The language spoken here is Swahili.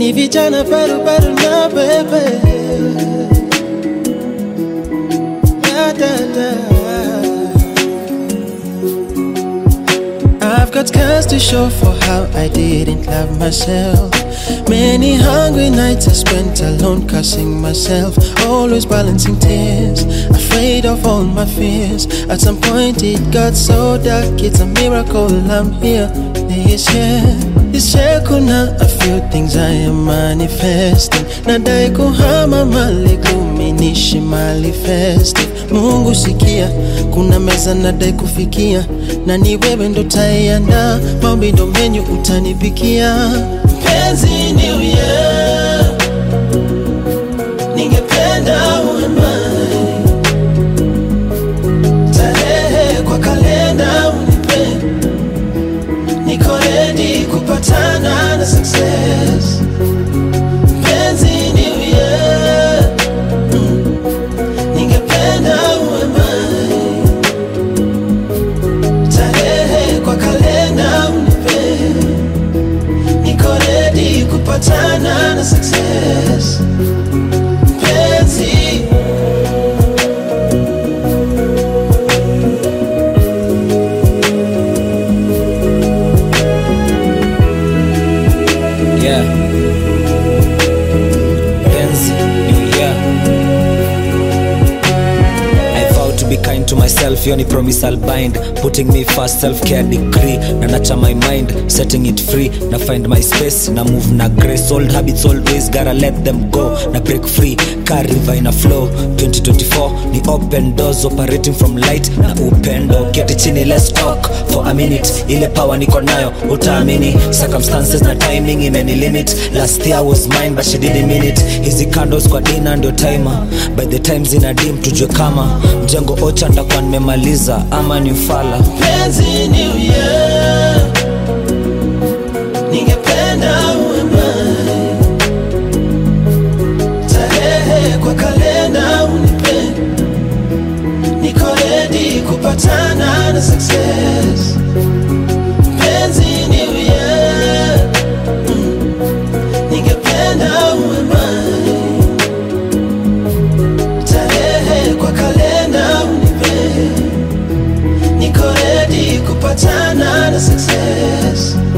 ni vijana barubaru na bebe Da, da, da. I've got scars to show for how I didn't love myself. Many hungry nights I spent alone, cursing myself, always balancing tears, afraid of all my fears. At some point it got so dark, it's a miracle I'm here this year. This year kuna a few things I am manifesting. Nadai kuhama mali kuminishi manifesting. Mungu sikia, kuna meza nadai kufikia, na ni wewe ndo taiandaa, maombi ndo menyu utanipikia. Mpenzi New Year, ningependa uwe mbali, tarehe kwa kalenda unipe, niko ready kupatana na success. Mpenzi New Year, mm, ningependa uwe mbali, tarehe kwa kalenda unipe niko ready kupatana na success mpenzi Yeah. Penzi, New Year. I vow to be kind to myself, hiyo ni promise I'll bind Putting me first, self-care decree Na nacha my mind, setting it free Na find my space, na move na grace Old habits always gotta let them go Na break free, car river in a flow 2024 ni open doors operating from light na upendo Keti chini let's talk for a minute Ile power niko nayo utaamini Circumstances na timing imeni limit Last year was mine but she didn't mean it Hizi candles kwa dina ndio timer By the time zina dim tujue kama Mjengo ocha ndakuwa nimemaliza ama ni ufala mpenzi new year ningependa uwe mbali tarehe kwa kalenda unipe niko ready kupatana na success mpenzi new year mm, ningependa uwe mbali tarehe kwa kalenda unipe niko ready kupatana na success